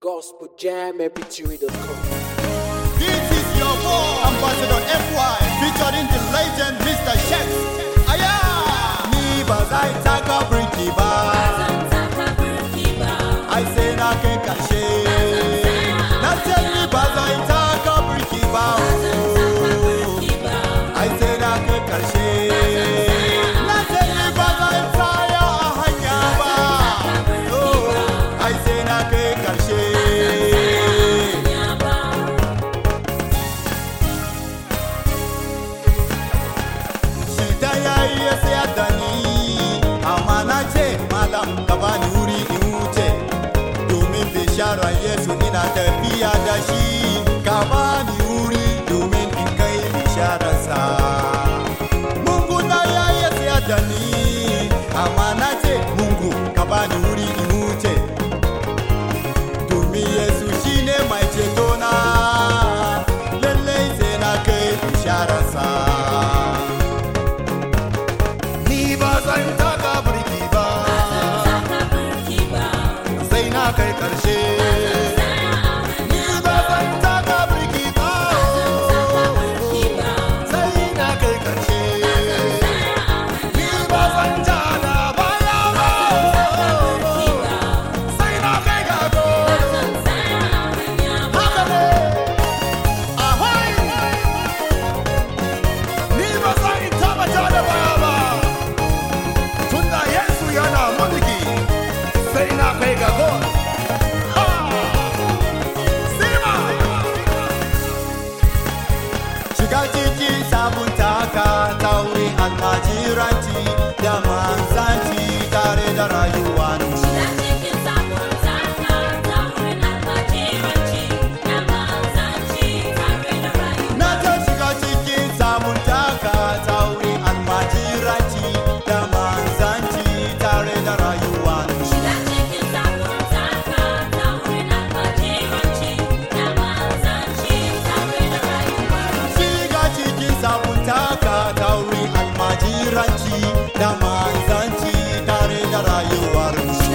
gospeljammpg.com. This is your boy, Ambassador FY, featuring the legend Mr. Shex. Aya! Ni ba zai taka birki ba, ai sai na kai karshe. Na ce ni ba zai taka birki ba, oh. ai sai na kai karshe. Na ce ni ba zai tsaya a hanya ba, oh. ai sai na kai karshe. shi ta yayi ya sayar da ni amma na ce malam ka bani wuri in wuce domin bishara yesu ina tafiya da shi ka bani wuri domin in kai bishararsa mungu na yayi ya sayar da ni amma na ce mungu ka bani wuri in wuce domin yesu shine mai ceto na lallai sai na kai bishararsa Ni ba zan taka birki ba, sai na kai ƙarshe. Ni ba zan taka birki ba, sai na kai ƙarshe. Ni ba zan ja da baya ba, sai na kai ga goro. Haka ne, ahoi! Ni ba zan taɓa ja da baya ba. tunda Yesu yana mulki sai na kai ga gol. Ha! Sima! Shiga cikin sabon taka ta wurin almajiranci da manzanci tare da rayuwa Na ta shiga cikin sabon taka ta wurin almajiranci da manzanci tare da rayuwa Shiga cikin sabon taka ta wurin almajiranci da manzanci tare da rayuwar mu.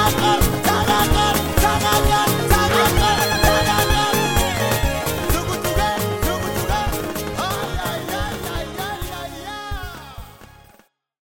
ah, ah.